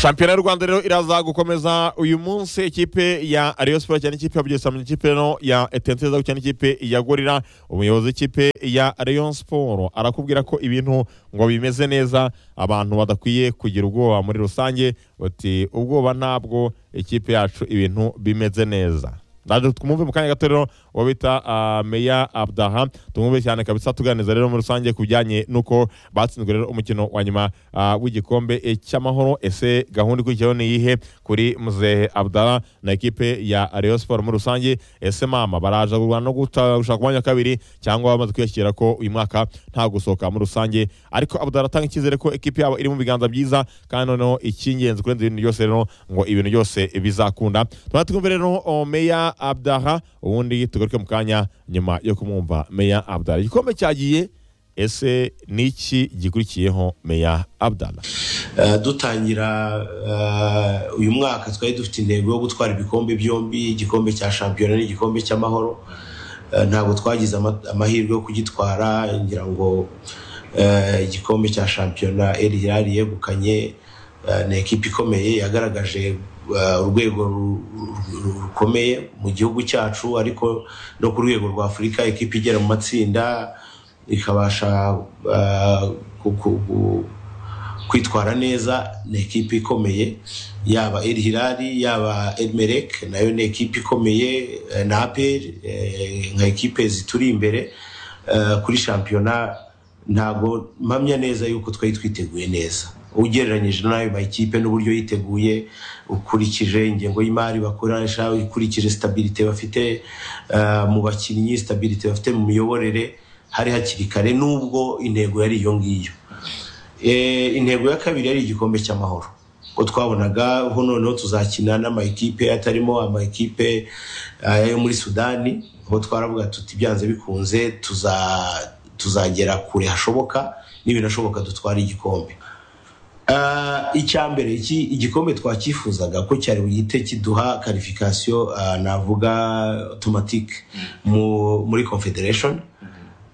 shampiyona y'u rwanda rero iraza gukomeza uyu munsi ikipe ya Rayon Sports cyane ikipe ya bugesera samenya ikipe no ya etente iza gukina n'ikipe ya gorira umuyobozi w'ikipe ya Rayon Sports arakubwira ko ibintu ngo bimeze neza abantu badakwiye kugira ubwoba muri rusange bati ubwoba ntabwo ikipe yacu ibintu bimeze neza ndaje twumve mu kanya gato rero uwo bita ah, meya abdaha tumwumve cyane kabisa tuganiriza rero muri rusange ku bijyanye n'uko batsinzwe rero umukino wa nyuma ah, w'igikombe eh, cy'amahoro ese gahunda ikurikiyeho ni iyihe kuri muzehe abdaha na ekipe ya Rayon Sports muri rusange ese mama baraja kurwana no guta- gushaka umwanya wa kabiri cyangwa bamaze kwiyakira ko uyu mwaka nta gusohoka muri rusange ariko abdaha aratanga icyizere ko ekipe yabo iri mu biganza byiza kandi noneho icy'ingenzi kurenza ibintu byose rero ngo ibintu byose bizakunda tuba twumve rero o, meya abdaha ubundi tugaruke mu kanya nyuma yo kumwumva meya abdaha igikombe cyagiye ese ni iki gikurikiyeho meya abdaha Eh, dutangira eh, uyu mwaka twari dufite intego yo gutwara ibikombe byombi igikombe cya shampiyona n'igikombe cy'amahoro Eh, ntabwo twagize ama- amahirwe yo kugitwara ngira ngo eh, igikombe cya shampiyona El Hilal yegukanye eh, ni ekipa ikomeye yagaragaje eh, urwego ru- ru- ru- rukomeye mu gihugu cyacu ariko no ku rwego rwa afurika ekipa igera mu matsinda ikabasha eh, ku- ku- ku- kwitwara neza ni ekipi ikomeye yaba El Hilal yaba El Merek nayo ni ekipi ikomeye eh, na APR eh, nka ekipe zituri imbere eh, kuri shampiyona ntabwo mpamya neza yuko twari twiteguye neza ugereranyije n'ayo makipe n'uburyo yiteguye ukurikije ingengo y'imari bakoresha ukurikije stabilite bafite eh, mu bakinnyi stabilite bafite mu miyoborere hari hakiri kare n'ubwo intego yari iyo ngiyo Eh, intego ya kabiri yari igikombe cy'amahoro ubwo twabonaga ho noneho tuzakina n'amakipe atarimo amakipe eh, yo muri sudani aho twaravuga tuti byanze bikunze tuza- tuzagera kure hashoboka n'ibinashoboka dutwara igikombe Ah, icya mbere iki igikombe twakifuzaga ko cyari buhite kiduha karifikasiyo ah, navuga otomatike mu- muri confederation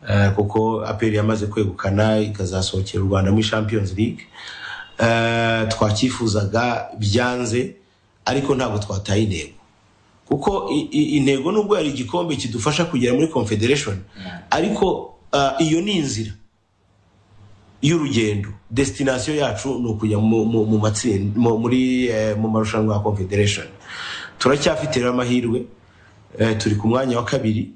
Eh, kuko aperi yamaze kwegukana ikazasohokera u rwanda muri champions league Eh, twakifuzaga byanze ariko ntabwo twataye intego kuko i- i- intego nubwo yari igikombe kidufasha kugera muri confederation ariko ah, iyo ni inzira y'urugendo destination yacu ni ukujya mu- mu- mu matsinda mu- muri eh, mu marushanwa ya confederation turacyafite rero amahirwe Eh, turi ku mwanya wa kabiri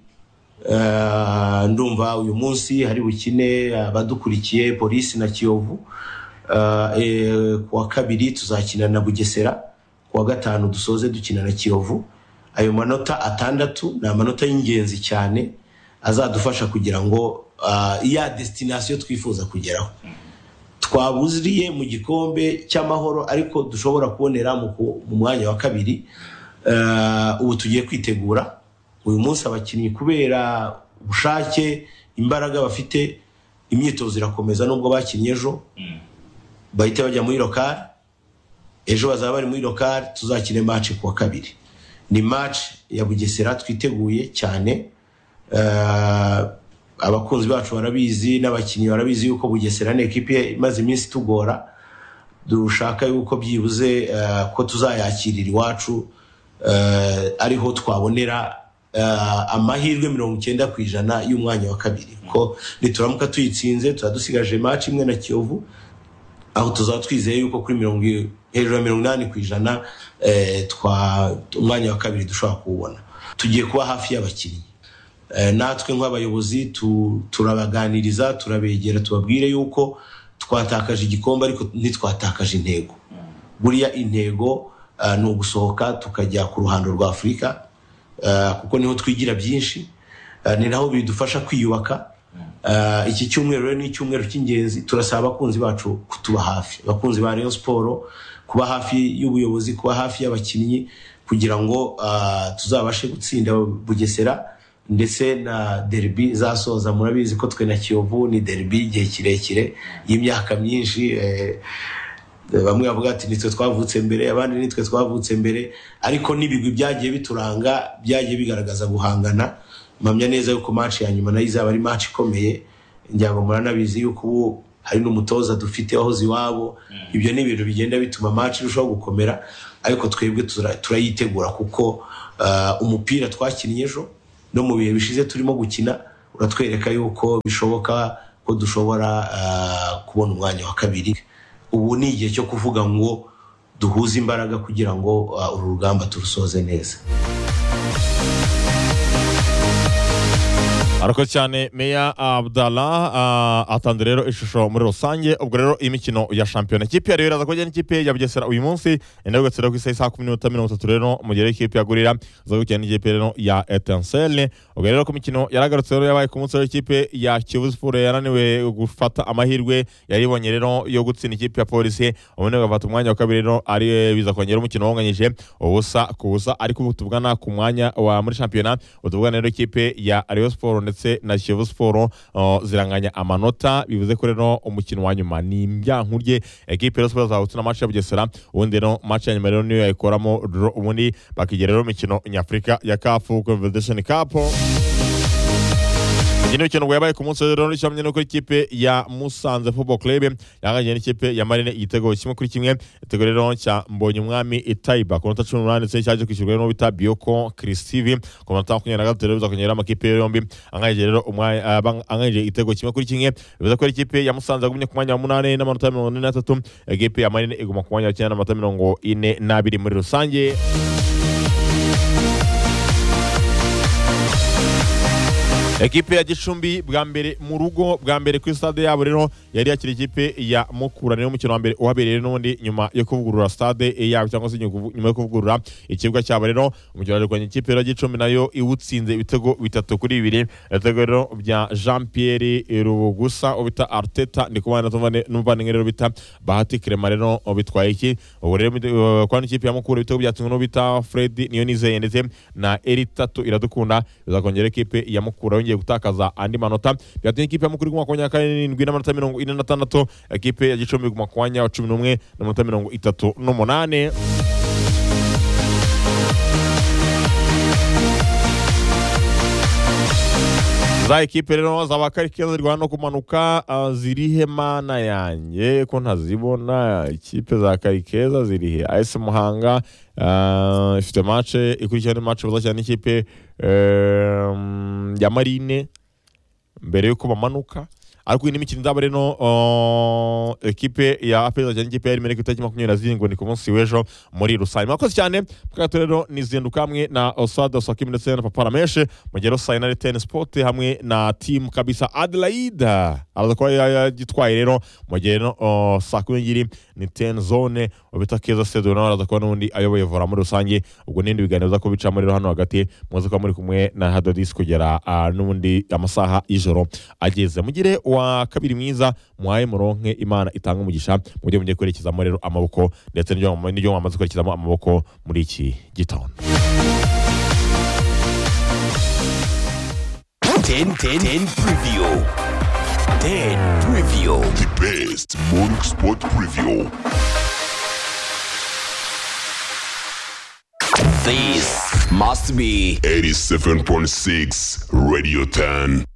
Eh, ndumva uyu munsi hari bukine abadukurikiye polisi na kiyovu Eh, eh, ku wa kabiri tuzakina na bugesera ku wa gatanu dusoze dukina na kiyovu ayo manota atandatu ni amanota y'ingenzi cyane azadufasha kugira ngo ah, ya destination twifuza kugeraho twabuziriye mu gikombe cy'amahoro ariko dushobora kubonera mu ku- mu mwanya wa kabiri Eh, ubu tugiye kwitegura uyu munsi abakinnyi kubera ubushake imbaraga bafite imyitozo irakomeza nubwo bakinnye ejo bahita bajya muri lokari ejo bazaba bari muri lokari tuzakine match ku wa kabiri ni match ya bugesera twiteguye cyane Eh, abakunzi bacu barabizi n'abakinnyi barabizi yuko bugesera ni ekipi imaze iminsi itugora dushaka yuko byibuze eh, ko tuzayakirira iwacu eh, ariho twabonera eh, amahirwe mirongo icyenda ku ijana y'umwanya wa kabiri ko nituramuka tuyitsinze tuba dusigaje match imwe na kiyovu aho tuzaba twizeye yuko kuri mirongo i- hejuru ya mirongo inani ku ijana eh, twa umwanya wa kabiri dushobora kuwubona tugiye kuba hafi y'abakinnyi Eh, natwe nk'abayobozi tu- turabaganiriza turabegera tubabwire yuko twatakaje igikombe ariko ntitwatakaje intego buriya intego ah, ni ugusohoka tukajya ku ruhando rwa afurika ah, kuko niho twigira byinshi ah, ni naho bidufasha kwiyubaka Ah, iki cyumweru rero ni icyumweru cy'ingenzi turasaba abakunzi bacu kutuba hafi abakunzi ba Rayon Sports kuba hafi y'ubuyobozi kuba hafi y'abakinnyi kugira ngo ah, tuzabashe gutsinda Bugesera ndetse na derby zasoza murabizi ko twe na Kiyovu ni derby igihe kirekire y'imyaka myinshi eh, bamwe bavuga ati nitwe twavutse mbere abandi nitwe twavutse mbere ariko n'ibigwi byagiye bituranga byagiye bigaragaza guhangana mpamya neza yuko match ya nyuma nayo izaba ari match ikomeye njyango muranabizi yuko ubu hari n'umutoza dufite wahoze iwabo ibyo ni ibintu bigenda bituma match irushaho gukomera ariko twebwe tura- turayitegura kuko ah, umupira twakinnye ejo no mu bihe bishize turimo gukina uratwereka yuko bishoboka ko dushobora ah, kubona umwanya wa kabiri ubu ni igihe cyo kuvuga ngo duhuze imbaraga kugira ngo ah, uru rugamba turusoze neza arakoze cyane meya abdala ah, atanze rero ishusho muri rusange ubwo rero iyi mikino ya shampiyona ikipe ya rero iraza kujya n'ikipe ya bugesera uyu munsi enda gutsira ku isaha isa kumi n'iminota mirongo itatu rero mu gihe rero ikipe ya gurira iza gukina n'ikipe rero ya etansele ubwo rero ku mikino yaragarutse rero yabaye ku munsi rero ikipe ya kiyovu siporo yananiwe gufata amahirwe yari ibonye rero yo gutsinda ikipe ya polisi ubundi bagafata umwanya wa kabiri rero ari biza kongera umukino wonganyije ubusa ku busa ariko ubu tuvugana ku mwanya wa muri shampiyona ubu tuvugana rero ikipe ya Rayon Sport ndetse na Kiyovu Sport uh, ziranganya amanota bivuze ko rero umukino wa nyuma ni imbyankurye ekipe ya Rayon Sport azahutse na match ya Bugesera ubundi rero match ya nyuma rero niyo yayikoramo draw, ubundi bakigira rero imikino nyafurika ya CAF Confederation Cup Ikindi kintu yabaye ku munsi wa rero n'ishyamye nuko ikipe ya Musanze Football Club yanganye n'ikipe ya Marine igitego kimwe kuri kimwe igitego rero cya Mbonye Umwami Itaiba ku nota cumi n'umunani ndetse cyaje kwishyurwa n'uwo bita Bioko Christive ku manota makumyabiri na gatatu rero bizakongera amakipe yombi anganyije rero umwanya ah, bang- anganyije igitego kimwe kuri kimwe bivuze ko ari ikipe ya Musanze yagumye ku mwanya wa munani n'amanota mirongo ine n'atatu ikipe ya Marine iguma ku mwanya wa cyenda n'amanota mirongo ine n'abiri muri rusange ekipe ya gicumbi bwa mbere mu rugo bwa mbere kuri stade yabo rero yari yakira ikipe ya mukura niyo mukino wa mbere uhabereye n'ubundi nyuma yo kuvugurura stade yabo cyangwa se nyugu- nyuma yo kuvugurura ikibuga cyabo rero umukino warwanya ikipe ya gicumbi nayo iwutsinze ibitego bitatu kuri bibiri ibitego rero bya jean pierre rubugusa uwo bita arteta ndi kubana n'umuvandimwe rero bita bahati kirema rero bitwaye iki ubu rero uh, kwa n'ikipe ya mukura ibitego byatsinzwe n'uwo bita fred niyo nizeye ndetse na eritatu iradukunda bizakongera ikipe ya mukura yongeye gutakaza andi manota byatumye ikipe ya mukura iguma ku mwanya wa karindwi n'amanota mirongo ine n'atandatu ikipe ya gicumbi iguma ku mwanya wa cumi n'umwe n'amanota mirongo itatu n'umunani za ekipe rero za bakarike zirwana no kumanuka ah, zirihe mana yanjye ko ntazibona ikipe za karikeza zirihe AS Muhanga ah, ifite matche ikurikirana match bazakina n'ikipe em, ya Marine mbere yuko bamanuka ariko iyi ni imikino izaba rero uh, ekipe ya apeza cyane ikipe ya rimwe ku itariki makumyabiri na zirindwi ni ku munsi w'ejo muri rusange mwakoze cyane mukato rero ni zinduka hamwe na osada sakim ndetse na papa rameshe mu gihe rusange na reteni sipoti hamwe na timu kabisa adelaida araza kuba ya- yagitwaye rero mu gihe rero uh, saa kumi n'ebyiri ni teni zone ubita keza sedo nawe araza kuba n'ubundi ayoboye vora muri rusange ubwo n'ibindi biganiro biza kubicamo rero hano hagati muze kuba muri kumwe na hadodisi kugera ah, n'ubundi amasaha y'ijoro ageze mugire wa kabiri mwiza muhaye muronke imana itanga umugisha mu byo mugiye kwerekezamo rero amaboko ndetse n'ibyo mwama- n'ibyo mwamaze kwerekezamo amaboko muri iki gitondo Ten, ten, ten preview. Ten preview. the best morning sport preview. This must be 87.6 Radio 10.